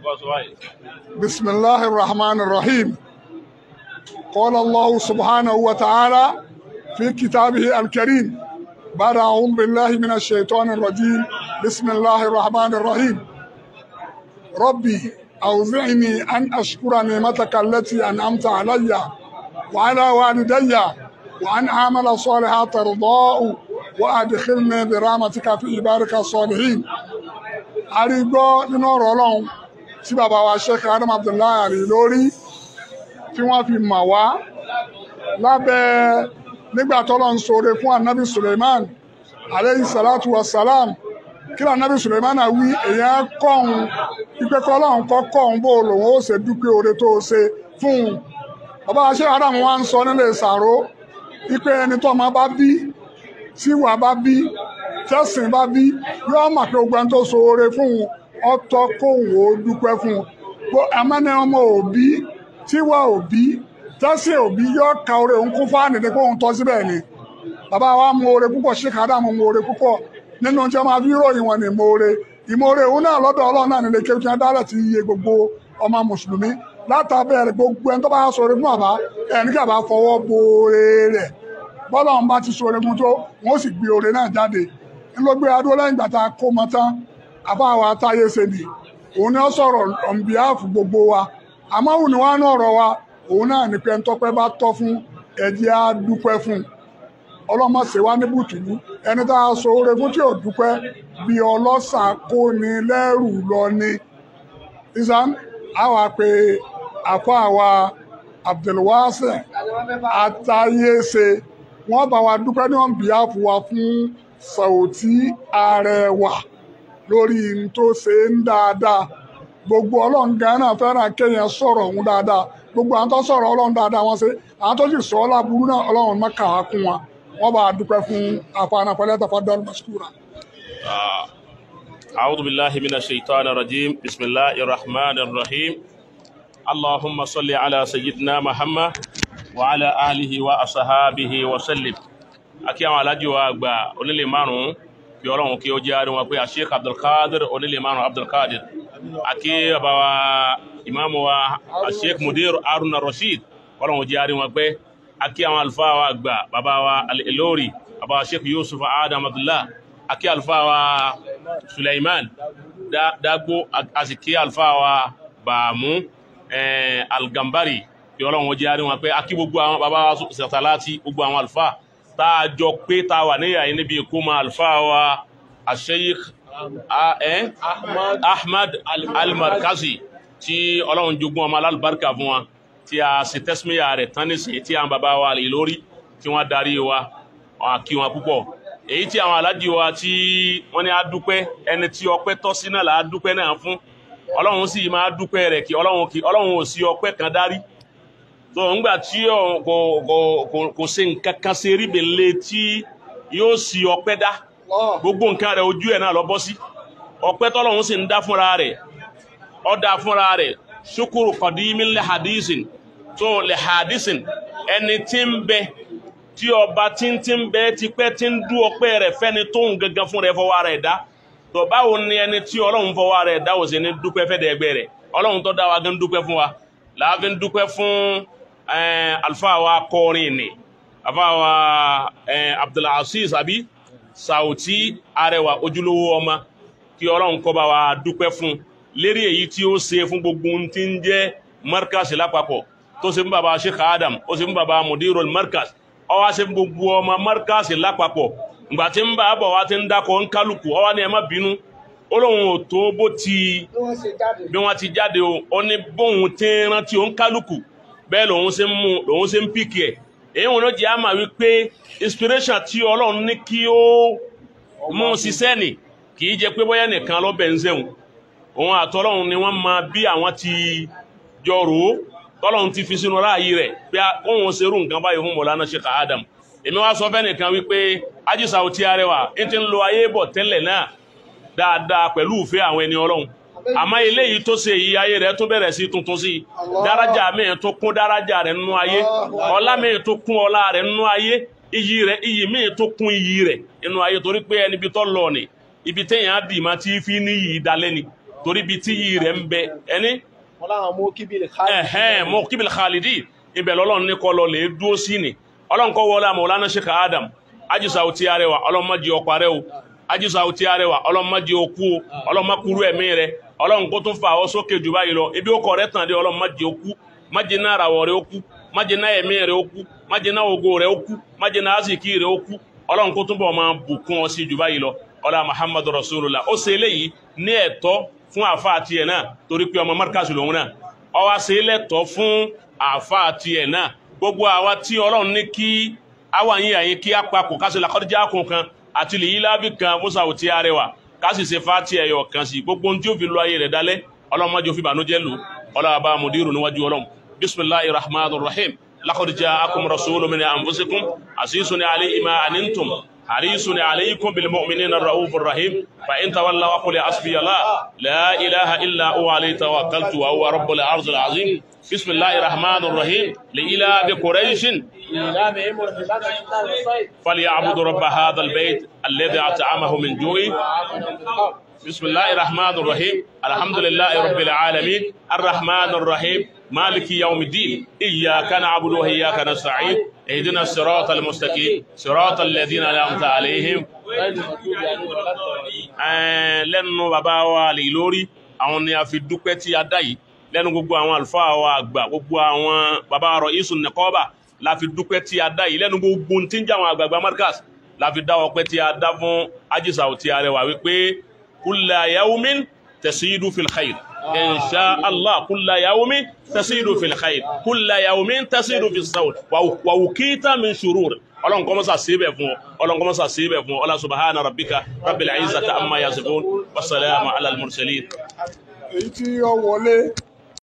بسم الله الرحمن الرحيم قال الله سبحانه وتعالى في كتابه الكريم بعد أعوذ بالله من الشيطان الرجيم بسم الله الرحمن الرحيم ربي أوزعني أن أشكر نعمتك التي أنعمت علي وعلى والدي وأن أعمل صالحا ترضاه وأدخلني برحمتك في عبادك الصالحين أريد نور الله tí bàbá wa Sheikh Adam Abdullahi Ari lórí tí wọ́n fi mọ̀ wá lábẹ́ nígbà tọ́lọ́ ń ṣoore fún anabi Suleiman aleyhi salatu wa salam kí ló anabi Suleiman wí èèyàn kọ́hún ipe kọ́lọ́hún kọ́ kọ́hún bó lòun ó ṣe dúpẹ́ oore tó ṣe fún un bàbá wa Sheikh Adam wa ń sọ nílé ìsàró ipe ẹni tó ọmọ bá bí tíwà bá bí tẹ̀sìn bá bí yóò mọ̀ pé gbogbo ẹni tó ṣoore fún un ọ̀tọ̀ kóhùn ó dúpẹ́ fún un bó amánẹ ọmọ òbí tíwà òbí tẹsí òbí yóò ka oore òun kún fáànì ní kóhùn tọ́ síbẹ̀ ni bàbá wa mú oore púpọ̀ Sheikh Adam mú oore púpọ̀ nínú tí wọ́n máa fi ròyìn wọn ní ìmoore ìmoore òun náà lọ́dọ̀ Ọlọ́run náà nílé kéwì tí wọ́n dálẹ̀ ti iye gbogbo ọmọ mùsùlùmí látàbẹ̀rẹ̀ gbogbo ẹni tó bá sọ̀rọ̀ fún bàbá ẹni kí bàbá fọwọ́ bo oore rẹ̀ bọ́lá ń bá ti sọ̀rọ̀ fún tó wọ́n sì gbé oore náà jáde ńlọgbé adó lẹ́yìn gbàtà kó mọ tán àbáwa táyé ṣe ni òun ni ó sọ̀rọ̀ on behalf gbogbo wa àmọ́ òun ni wọ́n á ní ọ̀rọ̀ wa òun náà ní pé ntọ́pẹ́ bá tọ́ fún ẹ̀jẹ̀ á dúpẹ́ fún ọlọ́mọ ṣe wá ní bùtùlù ẹni tá a sọ oore fún tí ò dúpẹ́ bí ọlọ́ṣà kó ni lẹ́rù lọ ni isan àwa pé àfọ àwa Abdulwase àtàyèsè wọ́n bá wa dúpẹ́ ní on behalf wa fún Sauty Arẹwà lórí n tó ṣe ń dáadáa gbogbo ọlọ́run gan náà fẹ́ràn kéèyàn sọ̀rọ̀ òun dáadáa gbogbo àwọn tó sọ̀rọ̀ ọlọ́run dáadáa wọ́n ṣe àwọn tó sì sọ ọ́ láburú náà ọlọ́run má kà á kún wa wọ́n bá a dúpẹ́ fún àfààní pẹ̀lẹ́ tafaddal mashkura. أعوذ بالله من الشيطان الرجيم بسم الله الرحمن الرحيم اللهم صل على سيدنا محمد وعلى آله وأصحابه وسلم akí àwọn alájì wa àgbà onílé márùn-ún kí ọlọ́run kí ó jẹ́ àrí wọn pé àṣíkà abdulkadir onílé márùn-ún abdulkadir akí bàbá wa ìmáàmù wa àṣík mudir haruna rashid ọlọ́run jẹ́ àrí wọn pé akí àwọn alfáà wa àgbà bàbá wa al-ilori bàbá wa sheikh yusuf adam abdullah akí alfáà wa suleiman dagbo àsìkí alfáà wa bàmú algambari kí ọlọ́run jẹ́ àrí wọn pé akí gbogbo àwọn bàbá wa sàtàláti gbogbo àwọn alfáà tá a jọ pé tá a wà níyà yìí níbi ìkómọ àlùfáà wa àṣeyík ahmad almarkazi tí ọlọ́run jogún ọmọ alálùbáríkà fún wa tí a sì tẹ́símíyà rẹ̀ tán nísìnyí tí àwọn bàbá wa lè lórí tí wọ́n darí wa kí wọn púpọ̀ èyí tí àwọn aládì wa tí wọ́n ní á dúpẹ́ ẹni tí ọpẹ́ tọ́ sí náà là á dúpẹ́ náà fún ọlọ́run sì máa dúpẹ́ rẹ̀ kí ọlọ́run kí ọlọ́run ò sí ọpẹ́ kan dárí so ńgbà tí kò kò kò kò ṣe nǹkan kan ṣe rí bèlè tí yóò sì ọpẹ́ dá gbogbo nǹkan rẹ̀ ojú ẹ̀ náà lọ bọ́ sí ọpẹ́ tọ́lọ́run sì ń dá fúnra rẹ̀ ó dá fúnra rẹ̀ ṣukuru kọ̀dímí lè hadisin tó lè hadisin ẹni tí ń bẹ tí ọba tí ń tí ń bẹ tipẹ́ tí ń dú ọpẹ́ rẹ̀ fẹ́ni tó ń gangan fún rẹ̀ fọwọ́ rẹ̀ dá tó báwo ni ẹni tí ọlọ́run fọwọ́ rẹ̀ dá òsè ní dúpẹ́ fẹ́ dẹ́gbẹ́ rẹ̀ ọlọ́run tó dá wa gan dúpẹ́ fún wa láàfin dúpẹ́ fún alfa wa kọrin ni alfa wa abdulaziz abi Sauty Arẹwà ojúlówó ọmọ kí ọlọ́run kó bá wa dúpẹ́ fún lérí èyí tí ó ṣe fún gbogbo tí ń jẹ́ markas lápapọ̀ tó ṣe fún baba sheikh adam ó ṣe fún baba mudirul markas ó wá ṣe fún gbogbo ọmọ markas lápapọ̀ ìgbà tí ń bá bọ̀ wá ti ń dákọ̀ ń kálukú ó wá ní ẹ má bínú ó lóun ò tó bó ti bí wọ́n ti jáde o ó ní bóun ti rántí ó ń kálukú bẹ́ẹ̀ lòun ṣe ń mú lòun ṣe ń pìkì ẹ̀ èyí wọn ló jẹ́ àmà wípé inspiration tí ọlọ́run ní kí ó mú ṣiṣẹ́ nì kì í jẹ́ pé bóyá nìkan lọ́bẹ̀ ń zẹ̀wọ̀n òun àtọ́lọ́run ni wọ́n máa bí àwọn ti jọ rò ó tọ́lọ́run ti fi sínú ráàyè rẹ̀ pé kóun ṣerú nǹkan báyìí fún Mọ̀lánà Sheikh Adam èmi wá sọ fẹ́ nìkan wípé Haji Sauty Arẹwà ń ti ń lo ayé bọ̀ tẹ́lẹ̀ náà dáadáa pẹ̀lú ìfẹ́ àwọn ẹni ọlọ́run àmọ́ eléyìí tó ṣe yìí ayé rẹ̀ tó bẹ̀rẹ̀ sí tuntun sí dárájà míì tó kún dárájà rẹ̀ nínú ayé ọlá míì tó kún ọlá rẹ̀ nínú ayé iyì rẹ̀ iyì míì tó kún iyì rẹ̀ nínú ayé torí pé ẹni ibi tó lọ ni ibi téèyàn dì máa ti fi ní yìí dalẹ́ ni torí ibi tí yìí rẹ̀ ń bẹ ẹni wọn láwọn mú kíbi lè ká ẹ̀hẹ́n mọ́ kíbil khalidi ibẹ̀ lọ́lọ́run ní kọ́ lọ lè dúó sí ni ọlọ́run kọ́ wọlé àmọ́ ọlọ́run Sheikh Adam ajísà ò tí arẹwà ọlọ́run má jẹ́ ọkọ̀ arẹwò ajísà ò tí arẹwà ọlọ́run má jẹ́ okú o ọlọ́run má kúrú ẹ̀mí rẹ ọlọ́run kó tún fà ọ́ sókè jù báyìí lọ ibi ó kọ̀ rẹ tàn dé ọlọ́run má jẹ́ okú má jẹ́ náà ràwọ̀ rẹ okú má jẹ́ náà ẹ̀mí rẹ okú má jẹ́ náà ògo rẹ okú má jẹ́ náà àsìkí rẹ okú ọlọ́run kó tún bọ̀ máa bùkún ọ sí jù báyìí lọ ọlá Muhammadu Rasulullah ó ṣe eléyìí ní ẹ̀tọ́ fún àfa àti ẹ̀ náà torí pé ọmọ márkàsì lòun náà ọwá ṣe lẹ́tọ̀ fún àfa àti ẹ̀ náà gbogbo àwa tí ọlọ́run ní kí àwa yín àyín kí á papọ̀ ká ṣe làkọ́díjà kún kan àti lè yí lábì kan musa ò tí a rẹwà ká sì ṣe fati ẹ̀yọ̀ kan sí gbogbo ohun tí ó fi lo ayé rẹ̀ dálẹ́ ọlọ́run máa jẹ́ òfin ìbànújẹ́ lò ọlọ́run àbá mudiru níwájú ọlọ́run bisimilahi rahman rahim lakọ́díjà akum rasulu min anfusikum àṣìṣun alayhi ma anantum حريص عليكم بالمؤمنين الرؤوف الرحيم فإن تولوا وقل حسبي الله لا إله إلا هو عليه توكلت وهو رب العرش العظيم بسم الله الرحمن الرحيم لإله قريش ìlànà الرحلة إلا الصيد فليعبدوا رب هذا البيت الذي أطعمه من جوع بسم الله الرحمن الرحيم الحمد لله رب العالمين الرحمن الرحيم مالك يوم الدين إياك نعبد وإياك نستعين اهدنا الصراط المستقيم صراط الذين أنعمت عليهم غير المغضوب عليهم ولا الضالين Ẹn, lẹ́nu bàbá wa lè lórí àwọn ni a fi dúpẹ́ tí a dá yìí lẹ́nu gbogbo àwọn àlùfáà wa àgbà gbogbo àwọn bàbá rọ isun nìkọ́bà la fi dúpẹ́ tí a dá yìí lẹ́nu gbogbo tí ń jẹ́ àwọn àgbààgbà markas la fi dá ọpẹ́ tí a dá fún ajísà tí a rẹwà wípé kulla yawmin tasidu fil khair insha allah kulla yawmin tasidu fil khair kulla yawmin tasidu fil sawt wa wukita min shurur ọlọ́run kọ́ mọ́sá sí ibẹ̀ fún ọ ọlọ́run kọ́ mọ́sá sí ibẹ̀ fún ọ ọlá subhana rabbika rabbil izzati amma yasifun wasalaamu ala al-mursalin èyí tí ó wọlé